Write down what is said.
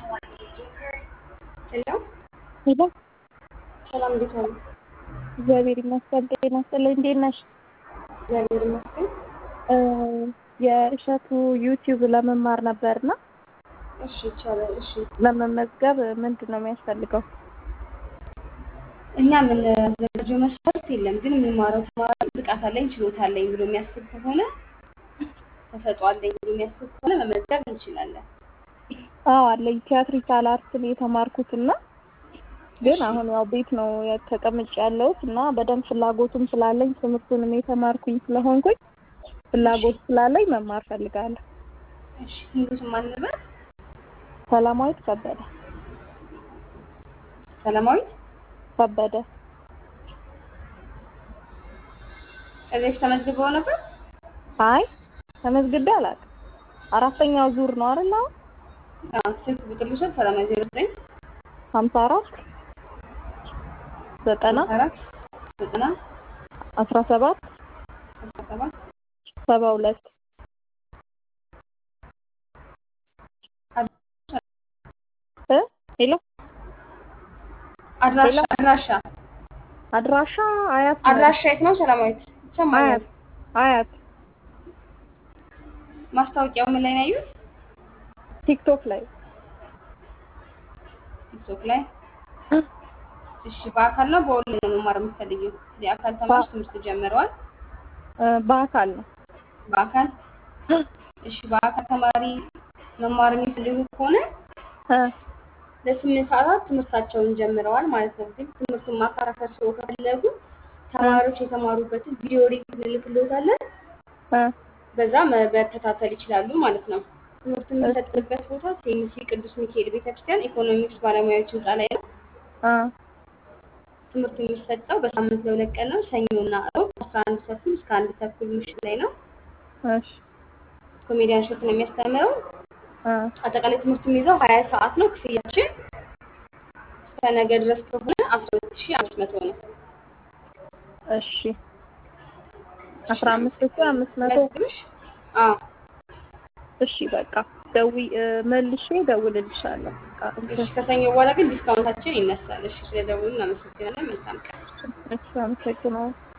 ሄሎ ሄሎ ሰላም፣ እንዴት ዋሉ? እግዚአብሔር ይመስገን። ጤና ይስጥልኝ። እንዴት ነሽ? እግዚአብሔር ይመስገን። እ የእሸቱ ዩቲዩብ ለመማር ነበርና እሺ፣ ይቻላል። እሺ፣ ለመመዝገብ ምንድን ነው የሚያስፈልገው? እኛ የምናዘጋጀው መስፈርት የለም፣ ግን የምንማረው ተማሪ ብቃት አለኝ ችሎታ አለኝ ብሎ የሚያስብ ከሆነ ተሰጥኦ አለኝ ብሎ የሚያስብ ከሆነ መመዝገብ እንችላለን። አዎ አለኝ። ቲያትሪካል አርትን የተማርኩት እና ግን አሁን ያው ቤት ነው ተቀምጬ ያለሁት እና በደንብ ፍላጎቱም ስላለኝ ትምህርቱንም የተማርኩኝ ስለሆንኩኝ ፍላጎት ስላለኝ መማር ፈልጋለሁ። እሺ፣ ሙሉት ማን ነበር? ሰላማዊት ከበደ ሰላማዊት ከበደ ከዚህ በፊት ተመዝግበው ነበር? አይ ተመዝግቤ አላውቅም። አራተኛው ዙር ነው አይደል? አሁን አዎ። ስልክ ቁጥር ልውሰድ። ሰላማዊ ዜሮ ዘጠኝ ሀምሳ አራት ዘጠና አራት ዘጠና አስራ ሰባት አስራ ሰባት ሰባ ሁለት እ ሄሎ አድራሻ ሄሎ። አድራሻ አድራሻ አያት ነው። አድራሻ የት ነው? ሰላማዊት ይሰማኛል። አያት አያት ማስታወቂያው ምን ላይ ነው ያዩት? ቲክቶክ ላይ ቲክቶክ ላይ። እሺ፣ በአካል ነው በኦንላይን ነው መማር የምትፈልጊው? የአካል ተማሪዎች ትምህርት ጀምረዋል። እ በአካል ነው። በአካል እሺ፣ በአካል ተማሪ መማር የሚፈልጉ ከሆነ እ ለስምንት ሰዓታት ትምህርታቸውን ጀምረዋል ማለት ነው። ግን ትምህርቱን ማካራከር ሰው ከፈለጉ ተማሪዎች የተማሩበትን ቪዲዮ ሊንክ እንልክልዎታለን። እ በዛ መከታተል ይችላሉ ማለት ነው። ትምህርቱ የሚሰጥበት ቦታ ሴሚሲ ቅዱስ ሚካኤል ቤተክርስቲያን ኢኮኖሚክስ ባለሙያዎች ህንፃ ላይ ነው። እ ትምህርቱ የሚሰጠው በሳምንት ለሁለት ቀን ነው። ሰኞና እሮብ አስራ አንድ ተኩል እስከ አንድ ተኩል ምሽት ላይ ነው። እሺ ኮሜዲያን ሾት ነው የሚያስተምረው። እ አጠቃላይ ትምህርቱ የሚይዘው ሀያ ሰዓት ነው። ክፍያችን እስከ ነገ ድረስ ከሆነ አስራ ሁለት ሺህ አምስት መቶ ነው። እሺ አስራ አምስት ሺህ አምስት መቶ መዝግብሽ? አዎ እሺ በቃ ደዊ እ መልሼ እደውልልሻለሁ። በቃ እሺ። ከሰኞ በኋላ ግን ዲስካውንታችን ይነሳል። እሺ፣ ስለደውሉ እናመሰግናለን። መልካም ቀን። እሺ አመሰግናለሁ።